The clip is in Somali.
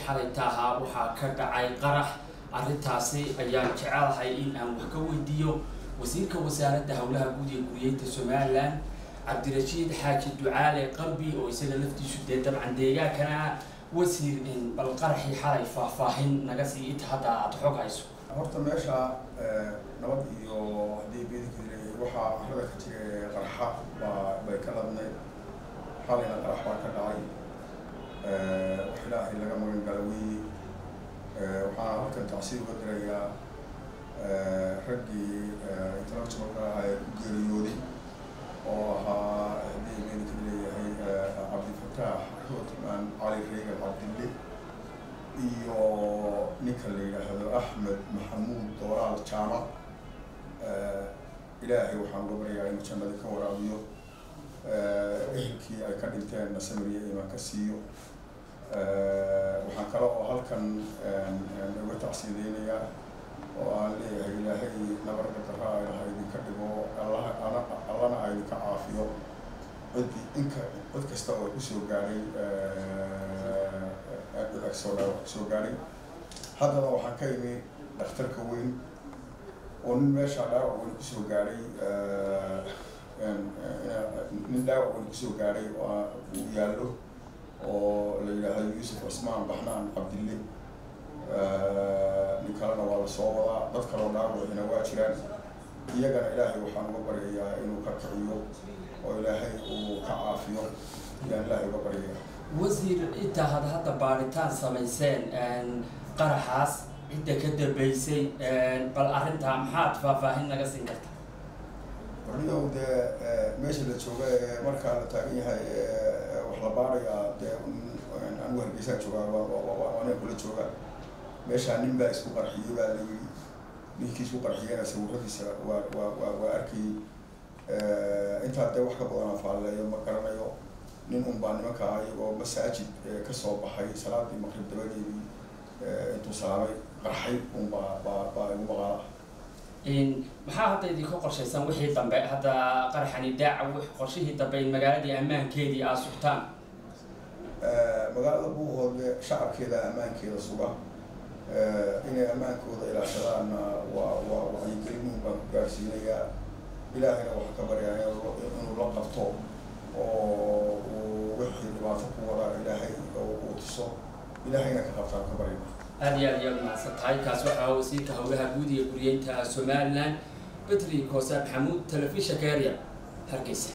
xalayta ahaa waxaa ka dhacay qarax arrintaasi ayaan jecelahay in aan wax ka weydiiyo wasiirka wasaaradda howlaha guud ee guriyeynta somalilan cabdirashiid xaaji ducaale qalbi oo isaga laftiisu dee dabcan deegaankana wasiir bal qaraxii xalay faahfaahin naga sii inta hadda aada xog hayso horta meesha nabad iyo haddii beedinka leeyahay waxaa arada ka jira qarxa baa bay ka ladnayd xalayna qarax baa ka dhacay wax ilaahay laga magan gala weeye waxaana halkan tacsiir uga dirayaa raggii intellectualka ahaa ee ku geeriyooday oo ahaa haddii beedinka leeyahay cabdifataax rootman cali reegal cabdille iyo ninka la yidhaahdo axmed maxamuud dooraal jaamac ilaahay waxaan uga baryayaa inuu jannada ka waraabiyo ehelkii ay ka dhinteenna samiriya imaan ka siiyo waxaan kale oo halkan uga tacsiideynayaa oo aan leeyahay ilaahay nabarka daraa ilaha idinka dhigo allaha allana a idinka caafiyo cidi inka cid kasta oo kusoo gaadhay soo kusoo gaadhay haddana waxaan ka imi dhakhtarka weyn oo nin meesha dhaawac weyn kusoo gaadhay nin dhaawac weyn kusoo gaadhay uu yaallo oo la yidhaahdo yuusuf cusmaan baxnaan cabdille nin kalena waa la soo wadaa dad kaloo dhaawacina waa jiraan iyagana ilaahay waxaan uga baryayaa inuu ka kiciyo oo ilaahay uu ka caafiyo ayaan ilaahay uga baryayaa wasiir intaa had hadda baaritaan samayseen qaraxaas cidda ka dambeysay bal arrintaa maxaad faahfaahin naga siin karta warniyow dee meesha la jooga ee markaa la taagan yahay wax la baarayaa dee anigu hargeysaan joogaa anaa kula jooga meeshaa nin baa isku qarxiyey baa la yidhi ninkii isku qarxiyena sawiradiisa waa waa waa waa arkayey intaa dee wax ka badan aan faalleeyo ma garanayo nin un baa nimanka iyagoo masaajid kasoo baxay salaadii maqrib dabadeedii intuu salaamay qarxay un baa baa baa igu maqaala maxaa hadda idinka qorshaysan wixii dambe hadda qaraxani daaca qorshihii dambe in magaaladii ammaankeedii aad sugtaan magaalada buuhoodle shacabkeeda ammaankeeda suga inay ammaankooda ilaashadaanna waa waa wacyigelin baan ku gaarsiinayaa ilaahayna waxaa ka baryaa inuu la qabto oo uu wixii dhibaato ku wadaa ilaahay uu tuso ilaahayna ka qabtaan ka baryana aada iyo aad iyaad mahadsan tahay kaas waxaa wasiirka howlaha guud iyo guriyeynta somalilan betri koosaan maxamuud telefishanka area hargeysa